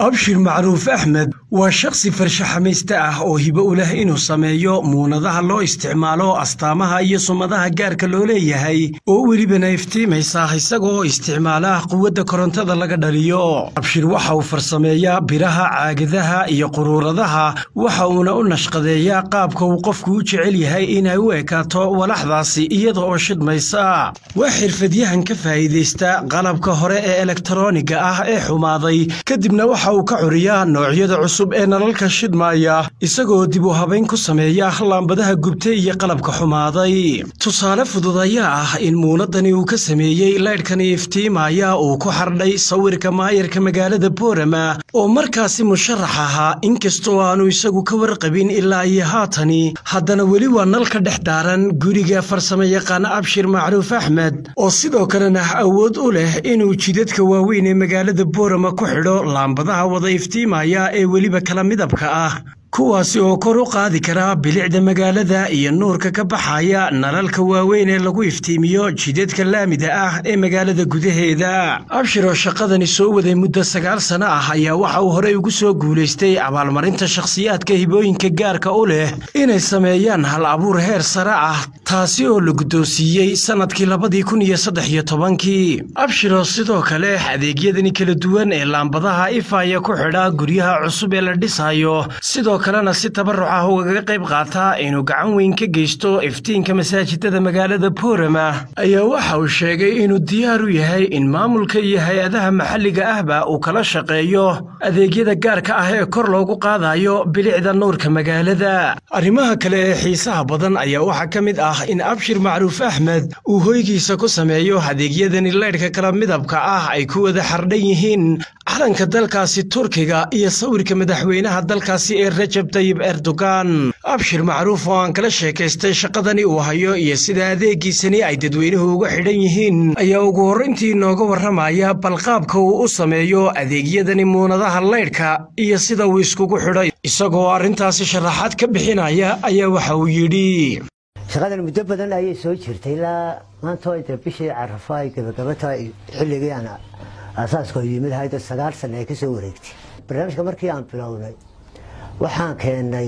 abshir macruuf axmed waa shakhsi farshaxamayste ah oo hibo u leh inuu sameeyo muunadaha loo isticmaalo astaamaha iyo sumadaha gaarka loo leeyahay oo welibana iftiimaysa isagoo isticmaala quwadda korontada laga dhaliyo abshir waxa uu farsameeyaa biraha caagadaha iyo quruuradaha waxa uuna u nashqadeeyaa qaabka uu qofku u jecel yahay inay u ekaato walaxdaasi iyada oo shidmaysa waa xirfadyahan ka faa'iidaysta qalabka hore ee elektarooniga ah ee xumaaday kadibna waxa uu ka curiyaa noocyada cusub ee nalalka shidmaaya isagoo dib u habayn ku sameeya laambadaha gubtay iyo qalabka xumaaday tusaale fudud ayaa ah in muunadani uu ka sameeyey laydhkani iftiimaya uu ku xardhay sawirka maayarka magaalada boorama oo markaasi musharax ahaa inkastoo aanu isagu ka warqabin ilaa iyo haatani haddana weli waa nal ka dhex daaran guriga farsamo yaqaan abshir macruuf axmed oo sidoo kalena awood u leh inuu jidadka waaweyn ee magaalada boorama ku xidho laambadaha wada iftiimaya ee weliba kala midabka ah kuwaasi oo kor u qaadi kara bilicda magaalada iyo nuurka ka baxaya nalalka waaweyn ee lagu iftiimiyo jidadka laamida ah ee magaalada gudaheeda abshir oo shaqadani soo waday muddo sagaal sano ah ayaa waxa uu horey ugu soo guulaystay abaalmarinta shakhsiyaadka hibooyinka gaarka u leh inay sameeyaan hal abuur heer sare ah taasi oo la guddoonsiiyey sannadkii labadii kun iyo saddex iyo tobankii abshir oo sidoo kale adeegyadani kala duwan ee laambadaha ifaya ku xidha guryaha cusub ee la dhisayo sidoo kalena si tabaruc ah ugaga qayb qaataa inuu gacan weyn ka geysto iftiinka masaajidada magaalada boorama ayaa waxa uu sheegay inuu diyaar u yahay in maamulka iyo hay-adaha maxalliga ahba uu kala shaqeeyo adeegyada gaarka ah ee kor loogu qaadayo bilicda nuurka magaalada arrimaha kale ee xiisaha badan ayaa waxaa ka mid ah in abshir macruuf axmed uu hoygiisa ku sameeyo adeegyadani laydhka kala midabka ah ay ku wada xardhan yihiin calanka dalkaasi turkiga iyo sawirka madaxweynaha dalkaasi ee rajab tayib erdogan abshir macruuf oo aan kala sheekaystay shaqadani uu hayo iyo sida adeegiisani ay dadweynuhu uga xidhan yihiin ayaa ugu horrayntii inooga warramaya balqaabka uu u sameeyo adeegyadani muunadaha laydhka iyo sida uu iskugu xidhay isagoo arrintaasi sharaxaad ka bixinaya ayaa waxa uu yidhi shaqadan muddo badan ayay soo jirtay ilaa maantoo inta bishii carafa ay gabagabata xilligii aan aasaaska yimid hayda sagaal sanne ay ka soo wareegtay barnaamijka markii aan bilownay waxaan keennay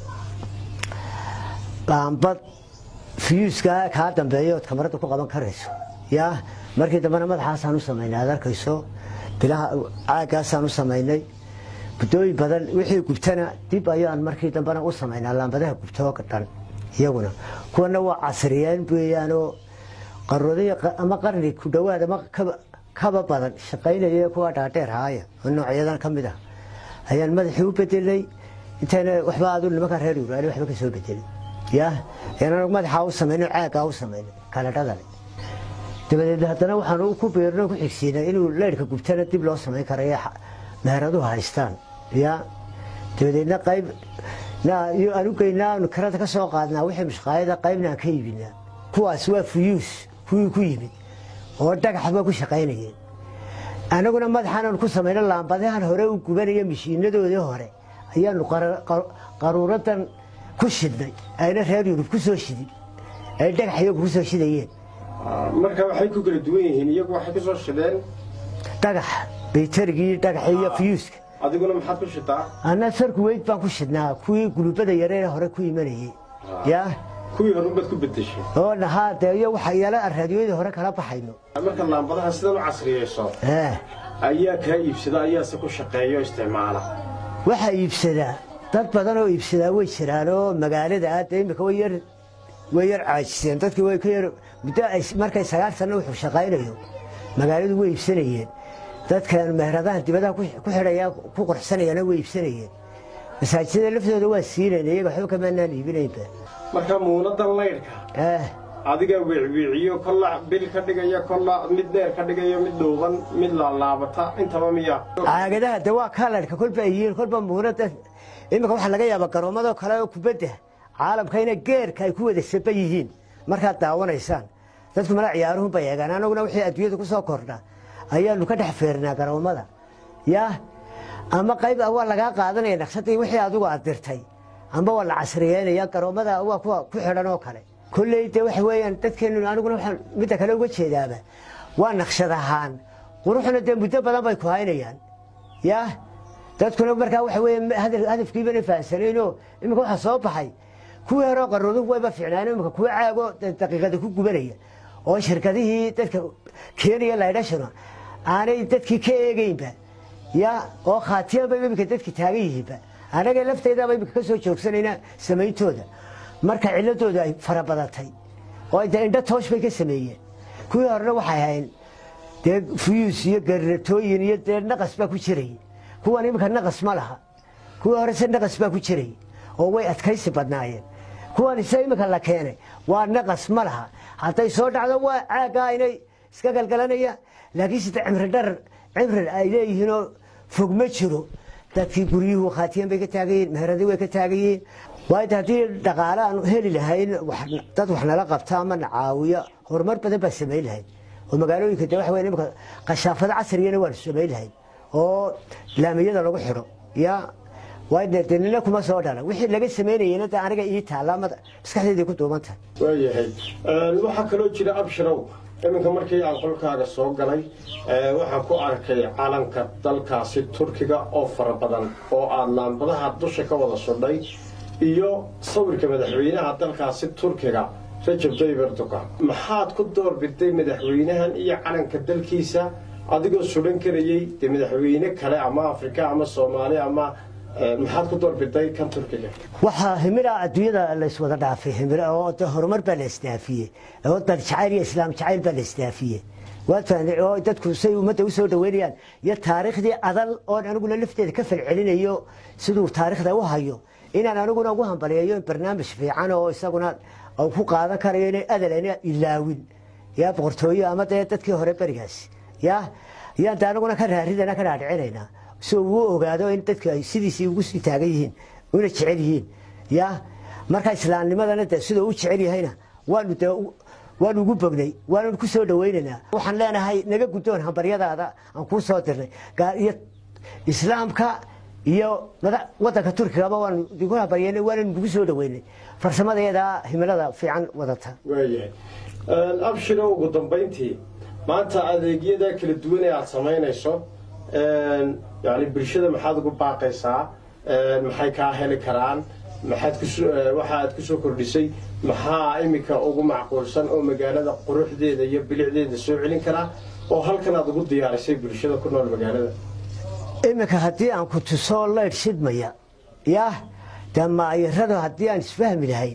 laambad fiyuuska kaa dambeeya ood kamarada ku qaban karayso yaa markii dambena madaxaasaan u samaynay aad arkayso bilaha caagaasaan u samaynay guddooyin badan wixii gubtana dib ayaan markii dambena u samaynaa laambadaha gubtoo dhan iyaguna kuwana waa casriyeen weeyaanoo qaroodaya ama qarni ku dhowaad ama kaba badan shaqaynaya kuwa dhaadheer haaya oo noocyadan ka mid ah ayaan madaxii u bedelay intayna waxba adu nimanka reer yuraani waxba ka soo bedelay yaa ayaan madaxaa u samaynay caagaa u samaynay kaladhadale dabadeed haddana waxaan ku beerno ku xigsiinay inuu leyrhka gubtana dib loo samayn karayo meeraduhu haystaan yaa dabadeedna qayb aan u geynaa aanu karada ka soo qaadnaa wixii mashqaayada qaybna aan ka iibinaa kuwaas waa fuyuus kuwii ku yimid oo dhagaxba ku shaqaynayeen annaguna madaxaanaanu ku samayno laambadahan hore u gubanaya mashiinadoodii hore ayaanu qaruuradan ku shidnay ayna reer yurub ku soo shidin ay dhagax iyagu ku soo shidayeen marka waxay ku kala duwan yihiin iyagu waxay ku soo shideen dhagax baytarigii dhagaxa iyo fiyuuska adiguna maxaad ku shitaa anna sarku weyd baan ku shidnaa kuwii gulubada yaree hore ku imanayey yaa kuwii horunbaad ku bedeshay oo nahaa dee iyo waxa yala aan raadiyadii hore kala baxayno marka laambadaha sidan u casriyeyso ayaa kaa iibsada ayaase ku shaqeeya oo isticmaala waxaa iibsadaa dad badan oo iibsadaa way jiraan oo magaalada ah dee imika way yar way yar caajiseen dadkii way ka yar muddo markay sagaal sanno wuxuu shaqaynayo magaaladu way iibsanayeen dadkan meheradahan dibadaha ku xidhaya ku qurxsanayana way iibsanayeen masaajidada laftooda waa siinayna iyaga waxba kamaanaan iibinaynba marka muunadan laydhka adigaa weecweeciyo kolla bil ka dhigaya kolla mid dheer ka dhigayo mid dhuuban mid laalaabata intaba miya caagadaha de waa kaladhka kolba ay yihiin kolba muunada iminka waxaa laga yaabaa garoomadoo kale oo kubadda caalamka ina geerka ay ku wada saba yihiin markaad daawanaysaan dadku mala ciyaaruhunba eegaan anaguna wixii adduunyada ku soo kordha ayaanu ka dhex feernaa garoomada yaa ama qayb waa lagaa qaadanaya naqshadii wixii adigu aad dirtay amba waa la casriyeynaya garoomada waa kuwa ku xidhan oo kale kolley de waxa weeyaan dadkeennu aniguna waxaan midda kale uga jeedaaba waa naqshad ahaan quruxna dee muddo badan bay ku haynayaan yaa dadkuna markaa waxa weeye hadafkiibana fahansanayno iminka waxaa soo baxay kuwii horeo qaroodu wayba fiicnaan iminka kuwa caago daqiiqada ku gubanaya oo shirkadihii dadka keenaya laydhashana aanay dadkii ka eegeynba ya oo khaatiyanba iminka dadki taagan yihiinba anaga lafteedaba iminka ka soo joogsanayna samayntooda marka ciladooda ay fara badatay oo de indho toosh bay ka sameeyeen kuwii horena waxay ahayn dee fuyuus iyo garatooyin iyo dee naqas baa ku jiray kuwan iminka naqas ma laha kuwii horese naqas baa ku jiray oo way adkaysi badnaayeen kuwan ise iminka la keenay waa naqas ma laha hadday soo dhacdo waa caaggaa inay iska galgalanayaan laakiin sida cimri dharar cimri ay leeyihiinoo fog ma jiro dadkii guryuhu khaatiyan bay ka taagan yihiin meheradii way ka taagan yihiin waayo haddii dhaqaale aan heli lahayn dad wax nala qabta ama na caawiya horumar badan baa samayn lahayd oo magaalooyinka de waxa wey imika qashaafado casrigana waanu samayn lahayd oo laamiyada lagu xidho ya waayo de nina kuma soo dhala wixii laga samaynayena de aniga ii taalla ama maskaxdeedii ku duuban tahay waayahay waxaa kaloo jira abshirow iminka markii aan qolkaaga soo galay waxaan ku arkay calanka dalkaasi turkiga oo fara badan oo aad laambadaha dusha ka wada sudhay iyo sawirka madaxweynaha dalkaasi turkiga rajab tayyib erdogan maxaad ku doorbiday madaxweynahan iyo calanka dalkiisa adigoo sudhan karayey dee madaxweyne kale ama afrika ama soomaali ama maxaad ku doorbiday kan turkiga waxaa himila adduunyada layswada dhaafay himilo oo de horumar baa la isdaafiyey oo dad jacayl iyo islaam jacayl baa la isdaafiyey oo dadku say ummadda usoo dhaweynayaan iyo taariikhdii adal oon aniguna lafteeda ka falcelinayo siduu taariikhda u hayo inaan aniguna ugu hambaliyayo barnaamij fiican oo isaguna ku qaadan karayo inay adalana ilaawin ya boqortooyo ama dee dadkii hore berigaasi ya yaan de aniguna ka raaridana ka dhaadhicinaynaa si uu ogaado in dadku ay sidiisii ugu sii taagan yihiin una jecel yihiin ya marka islaamnimadana de siduu u jecel yahayna waanu de waanu ugu bognay waanu ku soo dhawaynaynaa waxaan leenahay naga guddoon hambaryadaada aan kuu soo dirnay iyo islaamka iyo wadanka turkigaba waanu igu hambaryeynay waanu nagu soo dhaweynay farsamadeeda himilada fiican wadata waayahay abshiro ugu dambayntii maanta adeegyada kala duwan ee aada samaynayso yani bulshada maxaad ugu baaqaysaa maxay kaa heli karaan maxaad waxa aad ku soo kordhisay maxaa iminka ugu macquulsan oo magaalada quruxdeeda iyo bilicdeeda soo celin karaa oo halkan aad ugu diyaarisay bulshada ku nool magaalada iminka haddii aan ku tuso laydh shidmaya yah dee maayaradu haddii aan isfahmi lahayn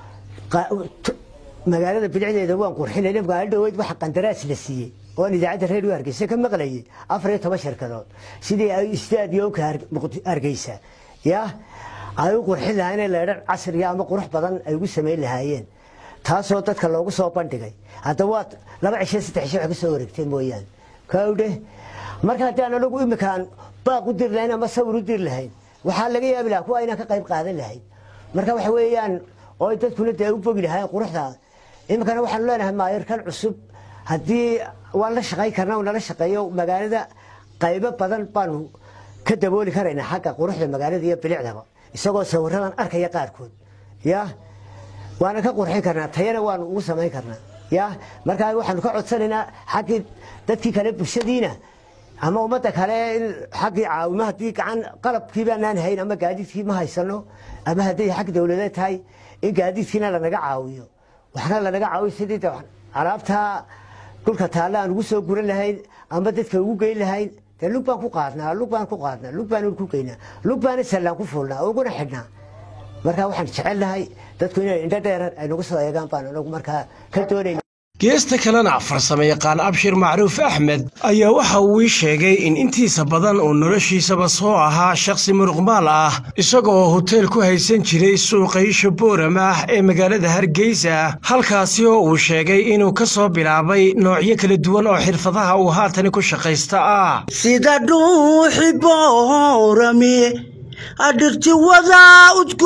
magaalada bilicdeeda waan qurxinayna magaalo dhaweyd waxa qandaraas la siiyey oon idaacadda reeriyo hargeysa ka maqlayay afar iyo toban shirkadood sidii ay istaadiyonka hargeysa ya ay u qurxin lahaayeen leedhan casriga ama qurux badan ay ugu samayn lahaayeen taasoo dadka loogu soo bandhigay hadda waa laba cisho saddex cisho wax ka soo wareegteen mooyaane kawdhe marka haddii aan anagu iminkaan baaq u diri lahayn ama sawir u diri lahayn waxaa laga yaabi lahaa kuwa inaan ka qayb qaadan lahayn marka waxa weeyaan oo dadkuna dee u bogi lahaayeen quruxda iminkana waxaanu leenahay maayarkan cusub haddii waan la shaqayn karna nala shaqeeyo magaalada qaybo badan baanu ka dabooli karaynaa xagga quruxda magaalada iyo bilicdaba isagoo sawiradan arkaya qaarkood ya waana ka qurxin karnaa tayana waanu ugu samayn karnaa ya markaa waxaanu ka codsanaynaa xaggii dadkii kale bulshadiina ama ummadda kale in xaggii caawimo haddii gacan qalabkii baanaan hayn ama gaadiidkii ma haysano ama hadday xag dowladeed tahay in gaadiidkiina lanaga caawiyo waxna lanaga caawiyo sidii alaabtaa dhulka taalla aan ugu soo guran lahayn ama dadka ugu geyn lahayn dee lug baan ku qaadnaa lug baan ku qaadnaa lug baan ku geynaa lug baana sallaan ku fuulnaa uguna xidhnaa marka waxaan jecelnahay dadku inay indho dheeran ay nagu soo eegaan baan anagu markaa ka doonayna geesta kalena farsamo yaqaan abshir macruuf axmed ayaa waxa uu ii sheegay in intiisa badan uu noloshiisaba soo ahaa shakhsi muruqmaal ah isaga oo hoteel ku haysan jiray suuqa isha booramah ee magaalada hargeysa halkaasi oo uu sheegay inuu ka soo bilaabay noocyo kala duwan oo xirfadaha uu haatani ku shaqaysta ah sida dhuuxi boorami adhirti wadaa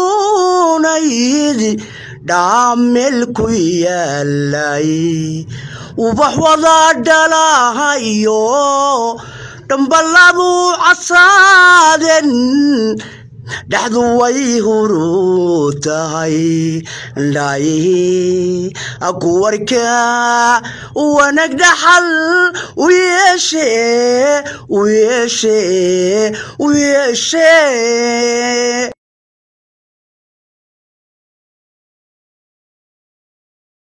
udkuunayd dhaamel ku yaalay ubax wadaa dhalahayo dhambalabu casaaden dhexdu way huru tahay ndhaayihi kuwarka wanag dhaxal u yeeshe u yeeshe u yeeshe